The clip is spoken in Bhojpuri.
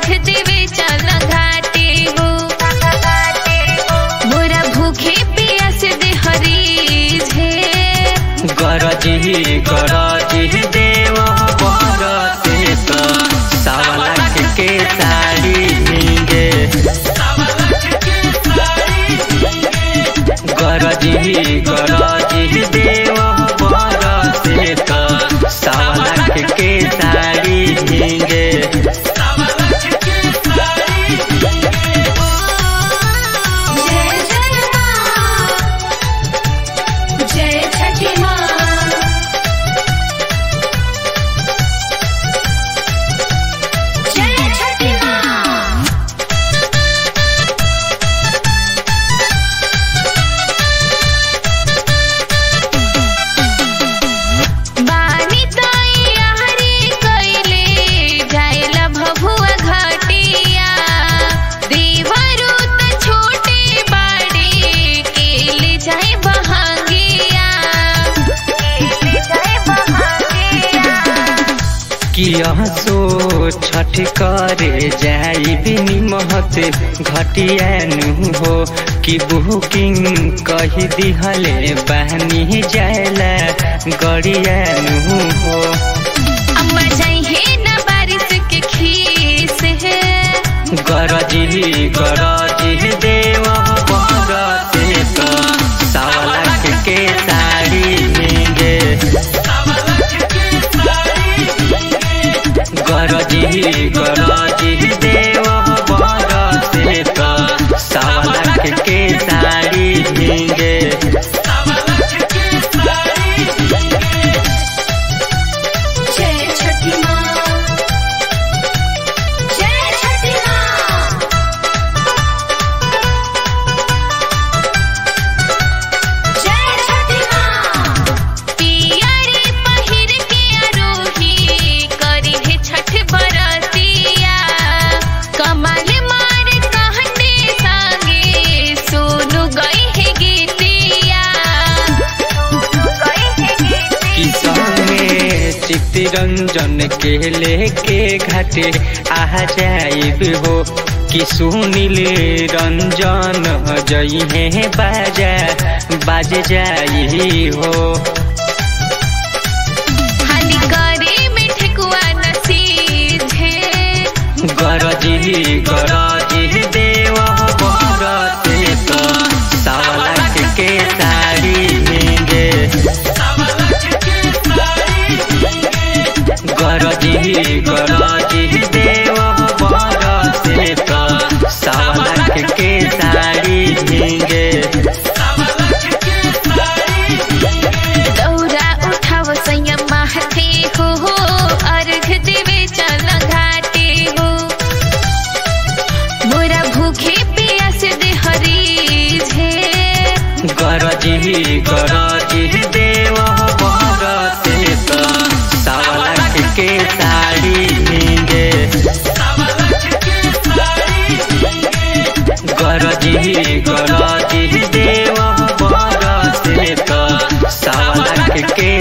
अर्घ देवे चल घाटे हो मोरा भूखे पियास दे हरी झे गरजी गरजी देव बरते त सावलाख के साड़ी नीगे गरजी गरजी देव बरते त सावलाख के साड़ी नीगे जय जय माँ जय छठी माँ जय छठी माँ बानी तैयारी कइले जाइला भभुआ घाटिया देवरू त छोटे बाड़े केले जाए बहांगिया केले जाए बहांगिया किया सो छठ करे जाई बिनी महत घटियानु हो कि बुकिंग कही दिहले बहनी जायला गड़ियानु हो अम्मा जाइए न बारिश के खीस है गरजी गरजी देव बरते त सावलाख के साड़ी नीगे गरजी गरजी देव बरते त सावलाख के साड़ी नीगे जय छठी माँ जय छठी माँ जय छठी माँ पियरी पहिर के आरोही करी है छठ बरतिया कमल मार कहने संगे सोनू गई है गीतिया सोनू गई है गीतिया किसान में चित्तरंजन के लेके घाटे आ जाइब हो कि सुनील रंजन जई है बाजा बाज जाई हो हानि करे में ठेकुआ नसीब है गरजी गरजी देव बरते त सावलाख के साड़ी नीगे गरजी गरजी देव बरते त सावलाख के साड़ी नीगे दौरा उठाव संयम माहते हो हो अर्घ देवे चल घाटे हो मोरा भूखे पियास दे हरी झे गरजी गरजी देव बरते त सावलाख के साड़ी नीगे गरजी गरजी देव बरते त सावलाख के